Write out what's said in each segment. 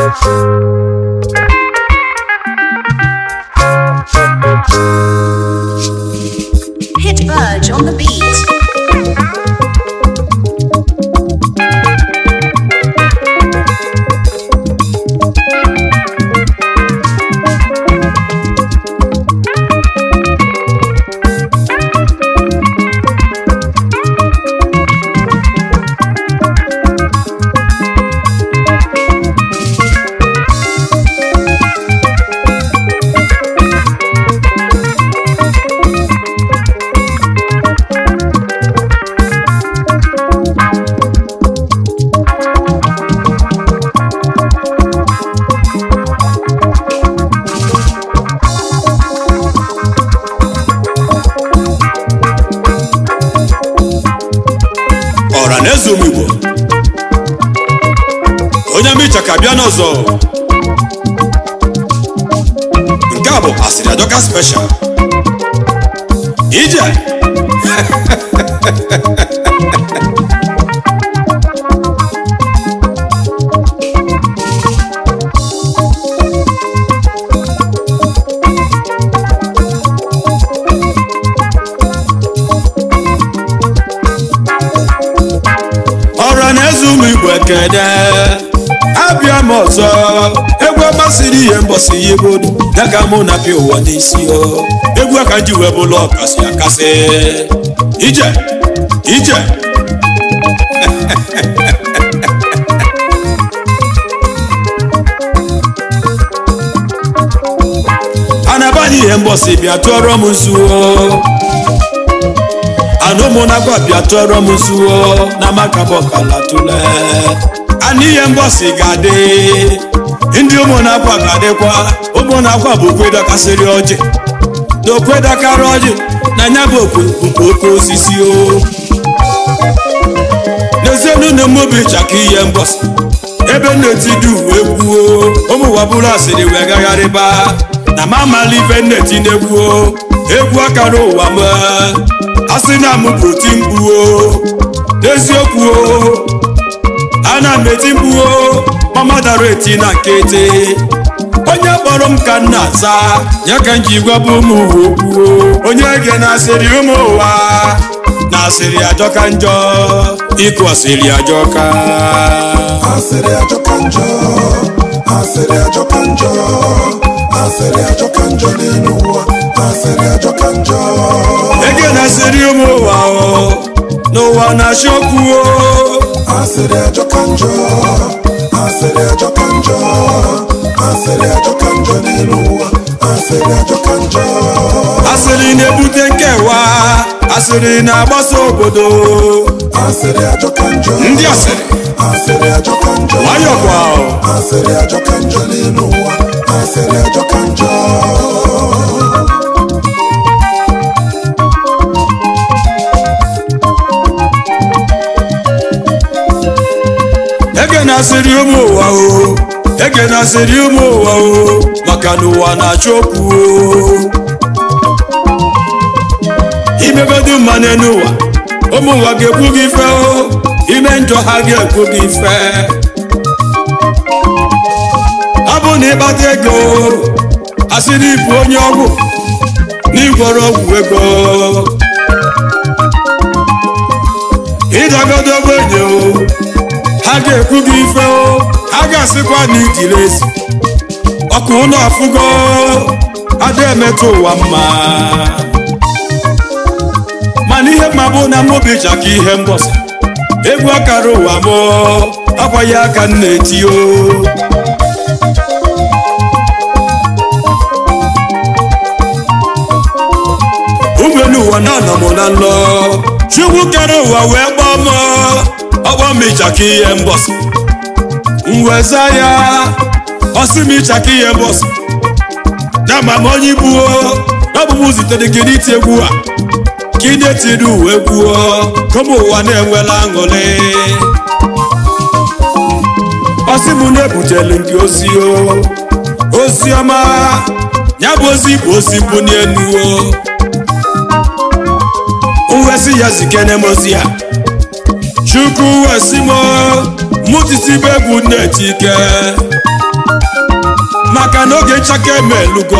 Hit Burge on the beat. ọra na eze ụmụ igbo onye micha ka bịa n'ọzọ nke a bụ asịrị adọka special ije ọra na eze ụmụ igbo ekene abịa m ọzọ egwu amasịrị ihe mbọsị ya ebodo ya ka mụ na pịa ụwa n'isi o egwu aka ji wee bụlụ ọkasị akasị ije ije anabanye ihe mbọsị bịa tụọrọ m nzuo anụmụnagwa bịa tụọrọ m nzuo na makabọkala tụle ana ihe mbọsị ga-adị ndị ụmụnakwa ga-adịkwa ụmụnakwa bụ okwedakasịrị ọjị na okwedakara ọjị na nya bụ okwe nke oke osisi o n'ezienu na mmobi chaka ihe mbọsị ebe nneti uwe gwuo ụmụwabụrụ asịrị wee gagharịba na ma amala ife nneti na-egwuo egwu akara ụwa m asị na m bụ oti mkpuo n'eziokwu o ana m eti mkpuo mama dara eti na nkịtị onye kpọrọ m ka m na-aza ya ka m ji gwabụ ụmụ ụwa okwuo onye ge na-asịrị ụmụ ụwa na-asịrị ajọka njọ ịkụ asịrị ajọka asịrị ajọka njọ asịrị ajọka njọ asịrị ajọka njọ n'elu ụwa asịrị ajọka njọ ege na-asịrị ụmụ ụwa o n'ụwa na-achị okwu o asịrị ajọka njọ asịrị ajọka njọ asịrị ajọka njọ n'elu ụwa asịrị ajọka njọ asịrị na-ebute nkewa asịrị na-agbasa obodo asịrị ajọka njọ ndị asịrị asịrị ajọka njọ nwayọkwa o. asịrị ajọka njọ n'elu ụwa asịrị ajọka njọ ege na-asịrị ụmụ ụwa o ege na-asịrị ụmụ ụwa o maka na ụwa na-achọ okwu o imebedu mma n'elu ụwa ụmụ ụwa ga-ekwu gị ife o ime njọ ha ga-ekwu gị ife ọ bụ na ịkpata ego asịrị ịbụ onye ọgwụ n'ịgwọrọ ọgwụ ego ịdagodo ogbenye o ha ga-ekwu gị ife o ha ga-asịkwa na ijiri ezi ọkụ ụlọ afụgo ada emetụ ụwa mma mana ihe mma bụ na mmobi chaka ihe mbọsị egwu akara ụwa m akwaghị aka m na-eti o ụmụelu ụwa na-anọ m na nlọ chukwu kere ụwa wee gbaa m ọgbọ m ịchaka ihe mbọsị mweza ya ọsị m ịchaka ihe mbọsị na ma m onye ibuo n'ọbụbụ zitere gị n'iti egwu a ka ị na-etiri uwe gwuo kọma ụwa na-enwela aṅụrị ọsị m na-ebutelu gị ozi o ozi ọma ya bụ ozi bụ ozi mbụ n'elu o wesi ya zikene m ozi ya chukwu wesi m mụ mụtisibe egwu nneti ike maka na oge nchake emelugo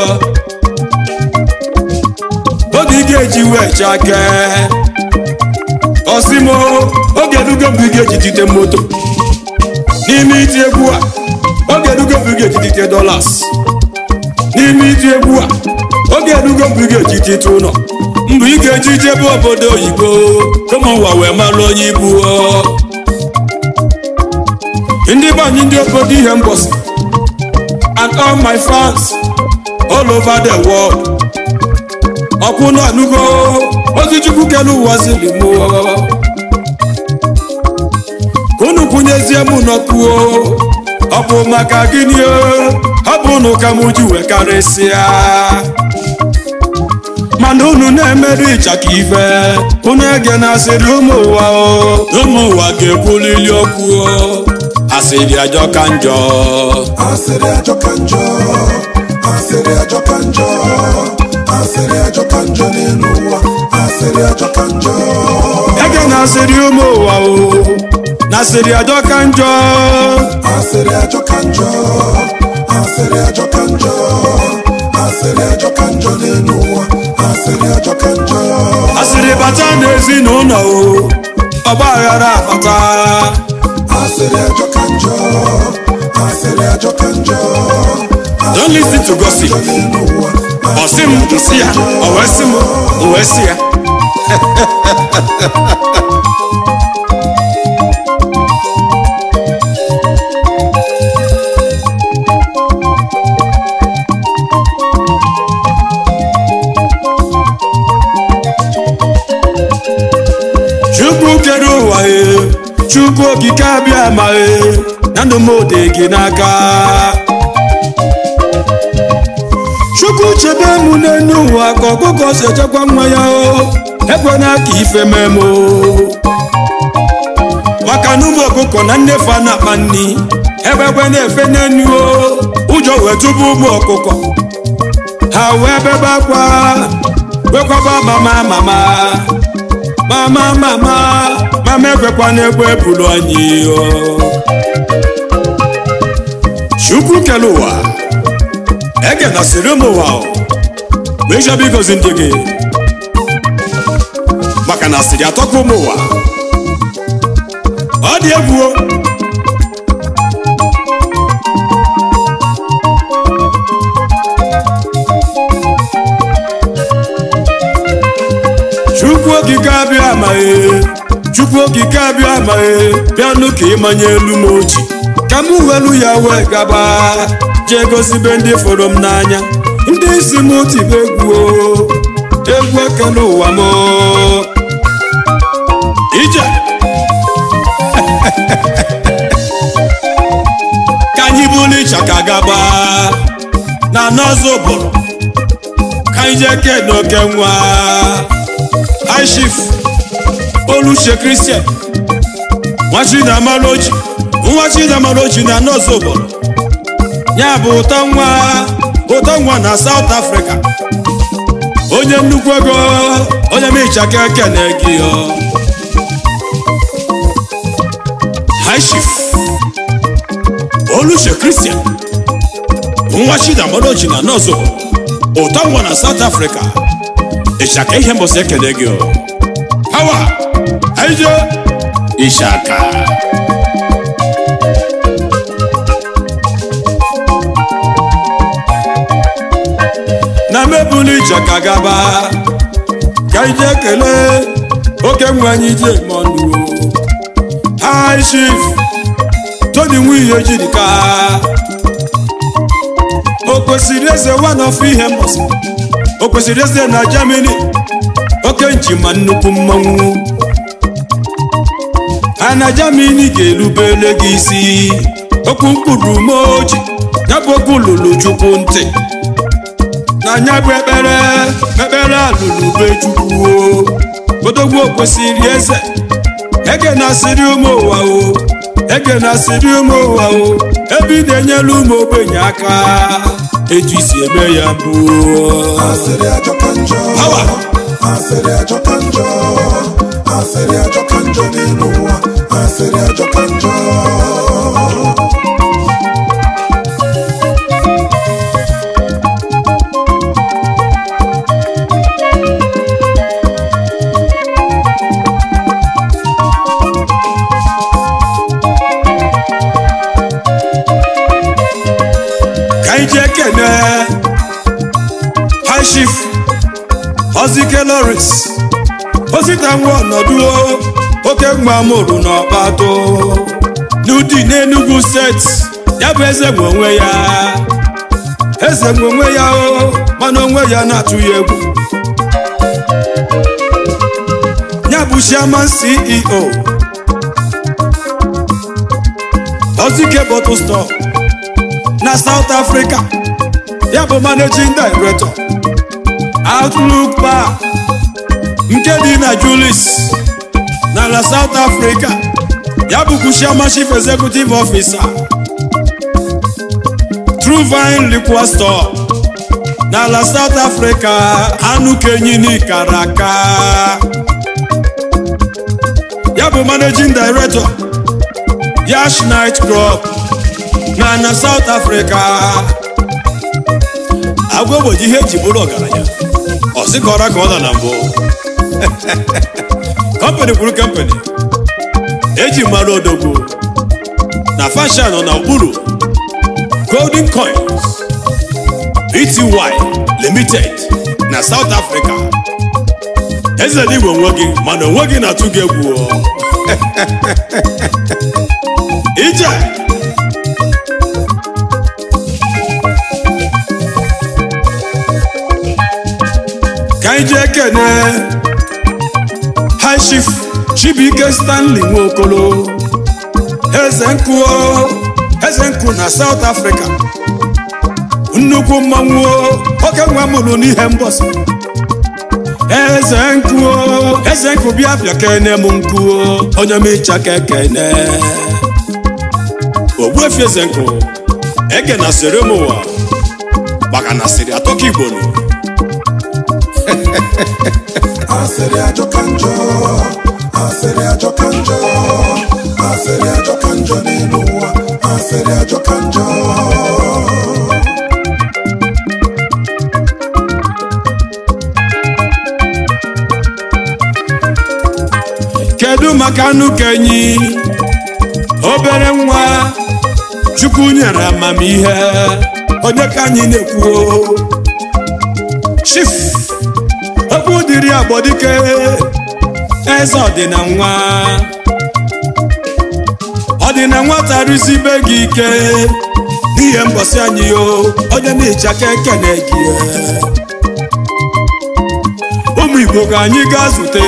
oge ị ga-eji wee chake osimo oge erugo mgbe ị ga-eji dite moto n'ime iti egwu a oge erugo mgbe ị ga-eji dite dollars n'ime iti egwu a oge erugo mgbe ị ga-eji dite ụlọ mgbe ị ga-eji jebe obodo oyibo ụmụ ụwa wee malụ onye ibu o. ndị be anyị ndị obodo ihe mgbọsị and all my fans all over the world ọkwụ na anụgo ozi chukwu kere ụwa ziri mụ ka unu kwunyezie m n'ọkụ o ọ bụ maka gịnị o ọ bụ unu ka m ji wee karịsịa mana unu na-emerụ ịchaka ife unu ege na asịrị ụmụ ụwa o ụmụ ụwa ga-ekwulili okwu o asịrị ajọ ka njọ asịrị ajọka njọ asịrị ajọka njọ asịrị ajọka njọ n'elu ụwa asịrị ajọka njọ ege na asịrị ụmụ ụwa o na asịrị ajọ ka njọ asịrị ajọka njọ asịrị ajọka njọ asịrị ajọka njọ n'elu ụwa asịrị ajọka njọ asịrị bata n'ezinụlọ o ọgba aghara abata asịrị ajọka njọ asịrị ajọka njọ Don't listen to gossip. njọ n'elu ụwa ọsị m nsị ya o wee sị m o wee sị ya chukwu kere ụwa e chukwu okike abịa ma e na ndụ m ode gị n'aka chukwu chebe m n'elu ụwa ka ọkụkọ si echekwa nwa ya o ekwena ka ife mee m o maka na ụmụ ọkụkọ na nnefe a na-akpa nri ebe ekwe na-efe n'enu o ụjọ wee tụba ụmụ ọkụkọ ha wee bebe akwa wekwaba mama mama mama mama mama ekwekwa n'egbe ebulu anyị o chukwu kere ụwa ege na siri ụmụ ụwa o wee chọba igozi ndị gị maka na asịrị atọka ụmụ ụwa ọ dị egwu o chukwu okike abịa amaghị chukwu okike abịa amaghị bịanụ ka ịmanye elu m oji ka m welu ya wee gaba jee gozibe ndị fọrọ m n'anya ndị isi m tibe egwu o egwu ekele ụwa m ije ka anyị bụrụ ịchaka gaba na n'ọzọ ụbụrụ ka anyị jee kee n'oke nwa aishif oluche kristian nwachi na amaloji nwachi na amaloji na nọọsụ obodo ya bụ ụtọ nwa ụtọ nwa na South Africa onye nnukwu ego onye mechaka ekene gị ọ aishif oluche kristian nwachi na amaloji na nọọsụ obodo ụtọ nwa na South Africa ịchaka ihe mbọsị ekele gị o hawa aije ịchaka na mebụlụ ịchaka gaba ka ije kelee oke nwe anyị ji eme ọnụ high chief tony nwunye jidika o kwesịrị eze one of ihe mbọsị o kwesịrị eze na Germany oke njima nnukwu mmanwụ ha na Germany ga-erubere gị isi okwu mkpụrụ moji ya bụ okwu lụrụ chukwu ntị na anya bụ ekpere ekpere alụrụ be chukwu o odogwu kwesịrị eze ege na-asịrị ụmụ ụwa o ege na-asịrị ụmụ ụwa o ebe ị na-enyere ụmụ ogbenye aka etu isi eme ya bụ asịrị ajọka njọ Power. asịrị ajọka njọ asịrị ajọka njọ n'elu ụwa asịrị ajọka njọ ka anyị jee kene high chief ozike loris osita nwa ọnọdụ oke mgba mụrụ n'ọkpato n'ụdị n'enugwu steeti ya bụ eze nwe onwe ya eze nwe onwe ya o mana onwe ya na-atụ ya egwu ya bụ chairman ceo ozike bottle store na south africa ya bụ managing director outlook bar nke dị na julis n'ala south africa ya bụkwa chairman chief executive officer true vine liquor store n'ala south africa anụ kenyini kara aka ya bụ managing director yash night club na na south africa agwa ogboji ihe eji bụrụ ọgaranya ọsịkọra ka ọ nọ na mbụ kọmpanị kwuru kọmpanị eji mara odogwu na fashion nọ n'okpuru golden coins bty limited na south africa eze n'igwe onwe gị mana onwe gị na-atụ gị egwu o. ije ka anyị jee kene high chief chibuike stanley nwokolo eze nkụ o, eze nkụ na south africa nnukwu mmanwụ o, oke nwa mụrụ n'ihe mbọsị eze nkụ o, eze nkụ bịa bịa kene m nkụ o, onye m ịcha ka ekene ogbuefi eze nkụ ege na sere m ụwa maka na siri atọ ka igbo nụ asịrị ajọka njọ asịrị ajọka njọ asịrị ajọka njọ n'elu ụwa asịrị ajọka njọ kedu maka anụ kenyi obere nwa chukwu nyere amamihe onye ka anyị na-ekwu o? chief okwu dịrị agbọdike eze ọdịna nwa ọdịna nwata rụzibe gị ike n'ihe mbọsị anyị o onye na-ehichaka ekene gị ụmụ igbo ka anyị gaa zute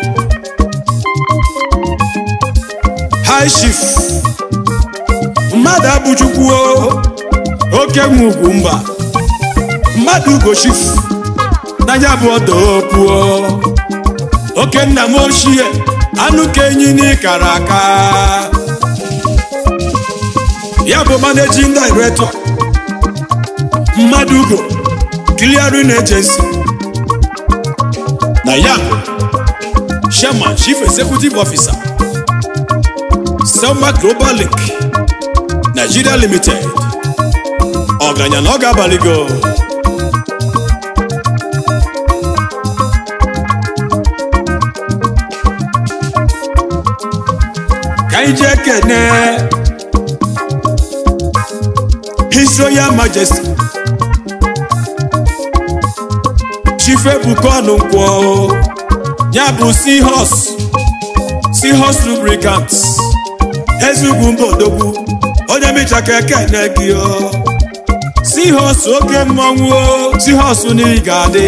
high chief mmadụ abụchukwu oke nwe ugwu mba mmadụ ugo chief n'anya bụ ọdọ opuo oke nna m ochie anụ ka enyi n'ịkara aka ya bụ managing director mmadụ ugo clearing agency na ya bụ chairman chief executive officer selma global link nigeria limited ọgaranya na ọ ga-abalị go ka anyị jee kene his royal majesty chief ebuka ọnụnkwọ ya bụ seahorse seahorse lubricants ezugwu mba odogwu onye mechaka ekene gị o seahorse oke mmanwụ o seahorse n'ihi ga-adị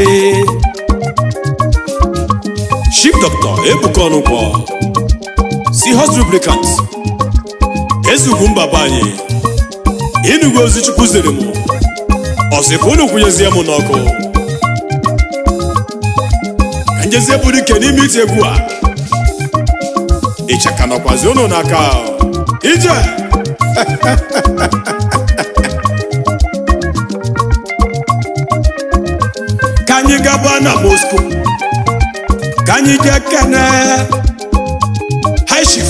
chief doctor ebuka ọnụnkwọ seahorse lubricants ezugwu mba be anyị ịnụgo ozi chukwu ziri m ọsị ka unu kwunyezie m n'ọkụ ka njezie bụrụ ike n'ime iti egwu a ịchaka nọkwazi unu n'aka ije ka anyị gaba na moscow ka anyị jee kene aishif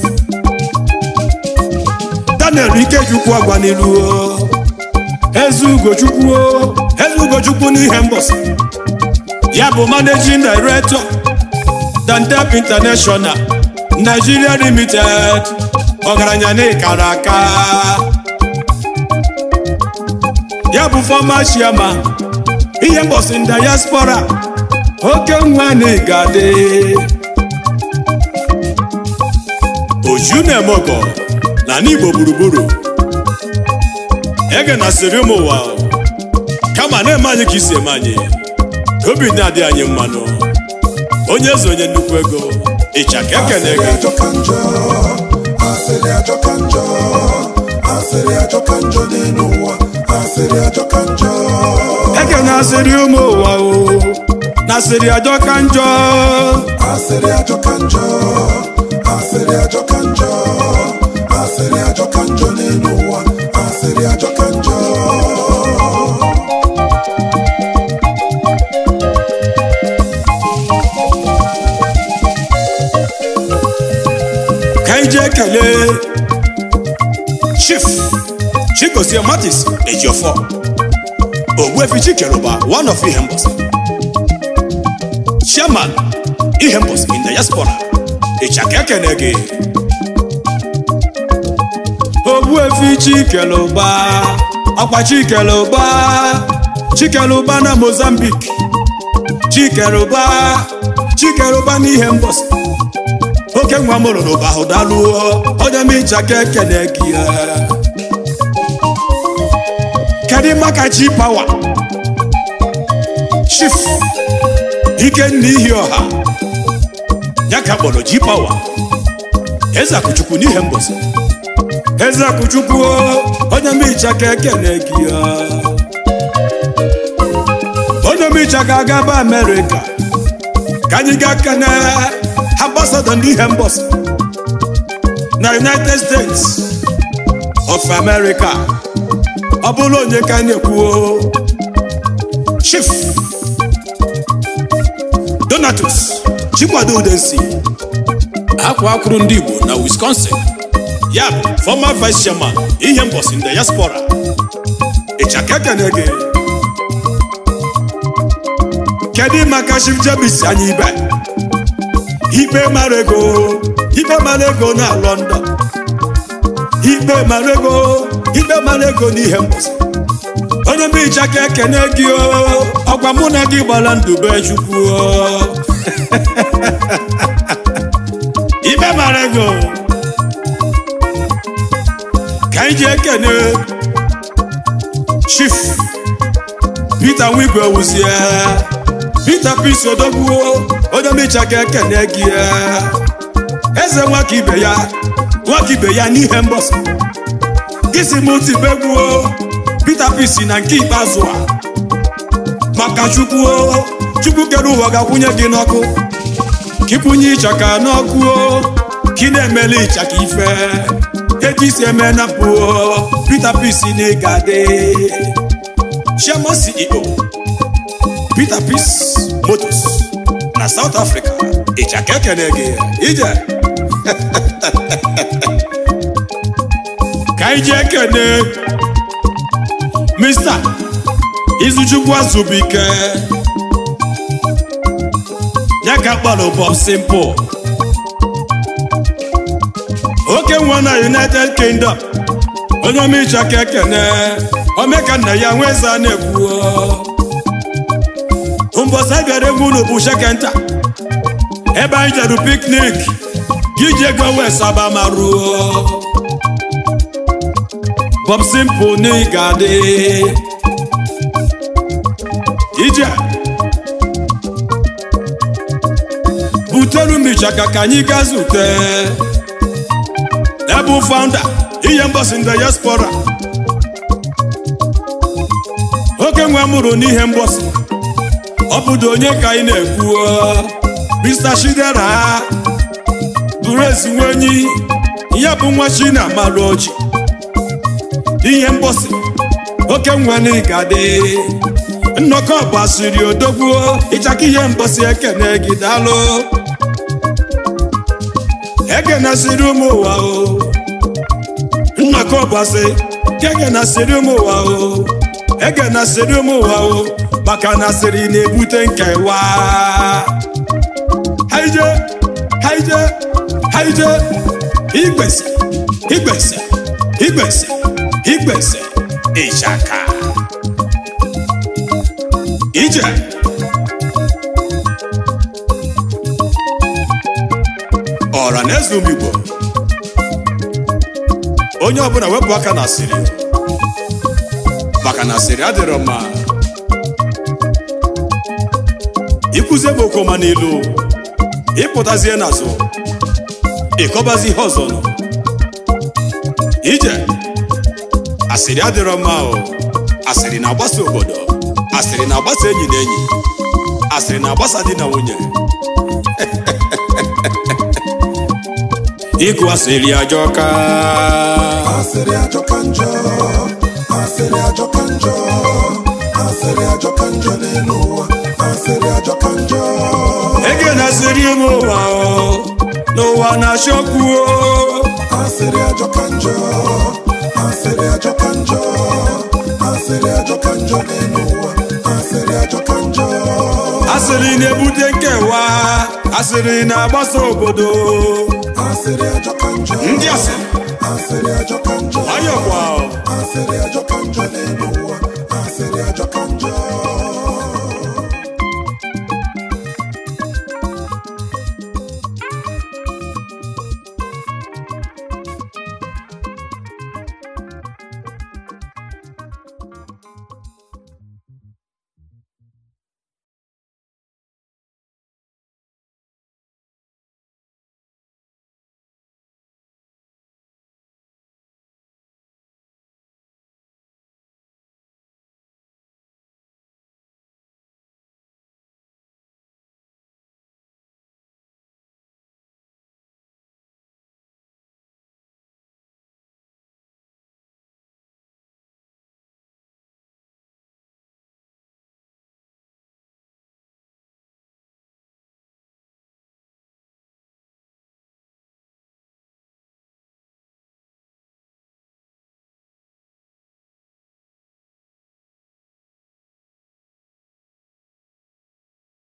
daniel ikechukwu agwa n'ilu o. eze ugochukwu o. eze ugochukwu n'ihe mbọsị ya bụ managing director dantep international nigeria limited ọgaranya n'ịkara aka ya bụ former chairman ihe mbọsị diaspora oke nwa n'igade oju na-eme ọgọ na n'igbo gburugburu ege na siri ụmụ ụwa kama na-eme anyị ka isi eme anyị ka obi na-adị anyị mmanụ onye eze onye nnukwu ego ịchaka ekene asịrị gị ajọka njọ asịrị ajọka njọ asịrị ajọka njọ n'elu ụwa asịrị ajọka njọ eke na-asịrị ụmụ ụwa o na-asịrị ajọ ka njọ asịrị ajọka njọ asịrị ajọka njọ asịrị ajọka njọ n'elu ụwa asịrị ajọka njọ ka anyị jee kelee chief chigozie matis ejiofọ ogbuefi chikeruba one of ihembos chairman ihembos in diaspora ịchaka ekene gị ogbuefi chikeluba ọkwa chikeluba chikeluba na mozambique chikeluba chikeluba n'ihe mbọsị oke nwa m lụrụ bụ ahụ daluo onye m ịchaka ekene gị ya. kedu maka chi pawa chief ikenna ihi ọha ya ka kpọrọ ji pawa eze akụchukwu n'ihe mbọsị eze akụchukwu onye m ịchaka ekene gị ya. onye m ịchaka agaba amerịka ka anyị gaa kene ambassador ndị ihe mbọsị na united states of america ọ bụrụ onye ka anyị na-ekwuo chief donatus chikwado udensi akwa akwụrụ ndị igbo na wisconsin ya bụ former vice chairman ihe mbọsị ndị diaspora ịchaka ekene gị kedu maka chief jebis anyị ibe ikpe mara ego ikpe mara ego na london ikpe mara ego ikpe mara ego n'ihe mbọsị onye bụ ịchaka ekene gị o ọgwa mụ na gị gbara ndube chukwu o ikpe mara ego ka anyị ji ekene chief peter nwigwe wuzie peter pis odogbuo onye mecha ka ekene gị eze nwaka ibe ya nwaka ibe ya n'ihe mbọsị gịsi m tibegbuo peter pis na nke ikpeazụ a maka chukwu chukwu kere ụwa ga-akwụnye gị n'ọkụ ka ịkwụnye ịchaka n'ọkụ ka ị na-emeli ịchaka ife etu isi eme na pụo peter pis na ịga dị chairman ceo peter peace motors na south africa ịchaka ekene gị ije ka anyị ji ekene mr izuchukwu azụbike ya ka kpọrọ bob simple oke nwa na united kingdom onye ọmịchaka ekene omeka nna ya nwe eze a na-ekwuo mbọsị bịara egwu unu bụ shekenta ebe anyị jeru piknik gị ji ego wee saba ma ruo bob simple na ị ga-adị ije butelu michaka ka anyị gaa zute ebe founder ihe mbọsị ndị diaspora oke nwa mụrụ n'ihe mbọsị ọ bụdo onye ka anyị na-ekwu mr shidera bụrụ ezinwe enyi ya bụ nwa chi na amalụ oji ihe mbọsị oke nwa na ịgadị nnọkọ gbasiri odogwuo ịchaka ihe mbọsị ekene gị daalụ ekenasịrị ụmụ ụwa o nnọkọ ọbọsị kekenasịrị ụmụ ụwa o ekenasịrị ụmụ ụwa o maka na asịrị na-ebute nkewa haije haije haije igbese igbese igbese igbese ịchaka ije ọra na eze ụmụ igbo onye ọbụla wepụ aka na asịrị maka na asịrị adịrọ mma ikwuzie bụ okoma n'ilu ịpụtazie n'azụ ịkọbazi ihe ọzọ nọ ije asịrị adịrọ mma o asịrị na-agbasa obodo asịrị na-agbasa enyi na enyi asịrị na-agbasa di na nwunye ịkụ asịrị ajọka asịrị ajọka njọ asịrị ajọka njọ asịrị ajọka njọ n'elu ụwa asịrị ajọka njọ ege na asịrị ụmụ ụwa o n'ụwa na-achọkwu o asịrị ajọka njọ asịrị ajọka njọ asịrị ajọka njọ n'elu ụwa asịrị ajọka njọ asịrị na-ebute nkewa asịrị na-agbasa obodo asịrị ajọka njọ ndị asịrị asịrị ajọka njọ ayọkwa asịrị ajọka njọ n'elu